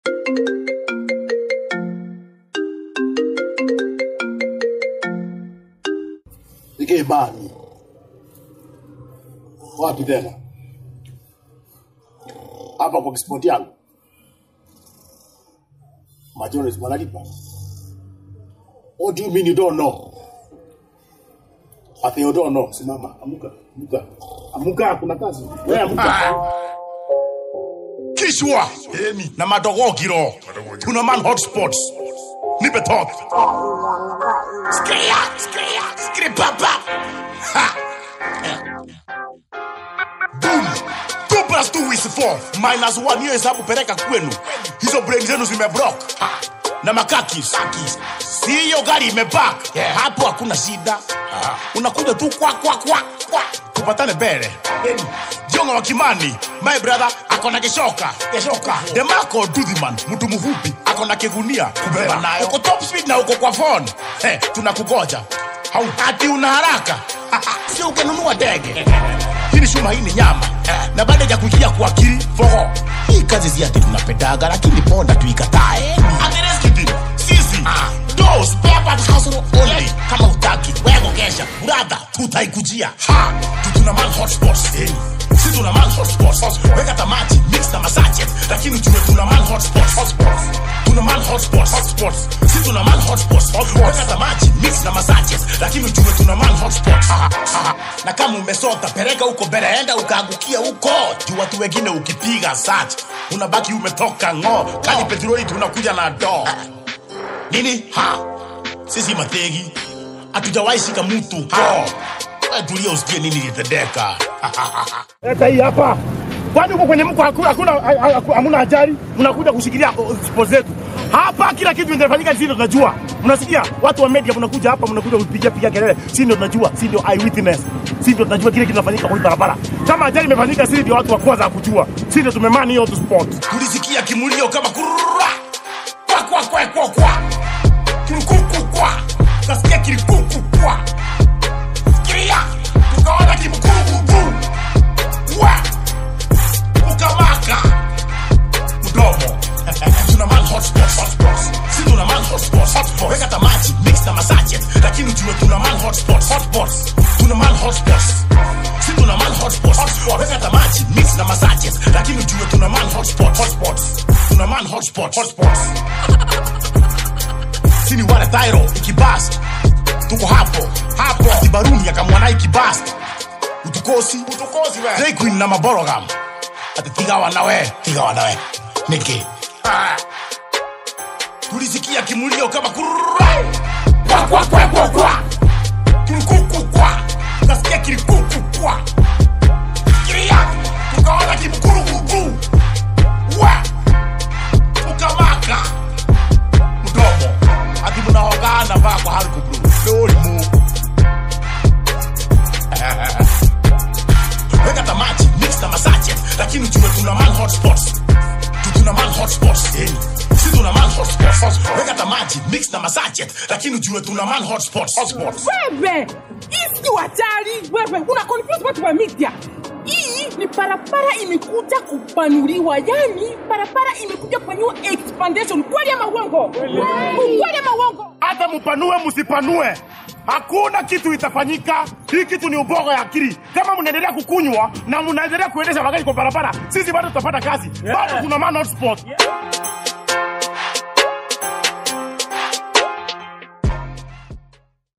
Nige bani. Wapi tena? Hapa kwa kispoti yangu. Majones wanalipa. What do you mean you don't know? Ati you don't know. Simama, amuka, amuka. Amuka, kuna kazi. Wewe amuka. Kishwa na madogogiro tuna man hotspots nipe top skria skria skri papa ha boom two plus two is four minus one hiyo hesabu peleka kwenu hizo brain zenu zimeblock na makakis siyo gari imepark hapo hakuna shida unakuja tu kwa kwa kwa kwa tupatane mbele jonga wa kimani my brother akona kishoka kishoka demako dudhiman mtu mfupi akona kigunia kubeba nayo uko top speed na uko kwa phone hey, tunakugoja haupati una haraka sio ukanunua ndege hii ni shuma hii ni nyama na baada ya kuingia kwa akili foho hii kazi si ati tunapendaga lakini ponda tuikatae atereskidi sisi do spare parts hustle only kama utaki wewe kesha brother tutaikujia ha tutuna man hotspots eh. si tuna man hotspots weka tamati mix na masache lakini tuna tuna man hotspots hotspots tuna man hotspots hotspots si tuna man hotspots weka tamati mix na masache lakini tuna tuna man hotspots Ha, ha. na kama umesota peleka huko mbele enda ukaangukia huko juu watu wengine ukipiga search unabaki umetoka ng'o kani petroli tunakuja na doo nini ha sisi mategi hatujawahi shika mtu ho Wewe tulia usikie nini litendeka Leta hii hapa. Kwani uko kwenye mko hakuna hakuna hamuna ajali, mnakuja kushikilia sport zetu. Hapa kila kitu kinafanyika sisi ndio tunajua. Mnasikia? Watu wa media mnakuja hapa mnakuja kupigia pigia kelele. Sisi ndio tunajua, sisi ndio eyewitness. Sisi ndio tunajua kile kinafanyika kwa hii barabara. Kama ajali imefanyika sisi ndio watu wa kwanza kujua. Sisi ndio tumemani hiyo tu sport. tulisikia kimulio kama kurura kwa kwa kwa kwa kwa kilikuku kwa kasikia kilikuku kwa kiria tukaona kimkurugugu wa ukamaka mdomo tuna man hotspots hotspots si tuna man hotspots hotspots weka tamati mix na masache lakini ujue tuna man hotspots hotspots tuna man hotspots si tuna man hotspots hotspots weka tamati mix na masache lakini ujue tuna man hotspots hotspots tuna man hotspots hotspots sini wale thairo ikibast tuko hapo hapo atibaruni akamwana ikibast utukosi utukosi we Drag queen na maborogam ati tigawa nawe tigawa nawe niki Ah. tulisikia kimulio kama kurura kwa kwa kwa kwa kwa kilikuku kwa kasikia kilikuku kwa kiria tukaona kimkurugugu wa ukamaka mdomo ati mnahogana vaa kwa haruku blu lolimu weka tamati mix na masache lakini ujue tuna man hotspots Tu tuna man hotspots eh. si tuna man hotspots hotspots. weka tamati mix na masache lakini ujue tuna man hotspots hotspots wewe hii si hatari wewe una confuse watu wa media hii ni barabara imekuja kupanuliwa yani barabara imekuja kufanyiwa expansion kweli ama uongo kweli ama uongo Hata mpanue msipanue. Hakuna kitu itafanyika. Hii kitu ni uboga ya akili. Kama mnaendelea kukunywa na mnaendelea kuendesha magari kwa barabara, sisi bado tutapata kazi. Bado tuna man hotspot.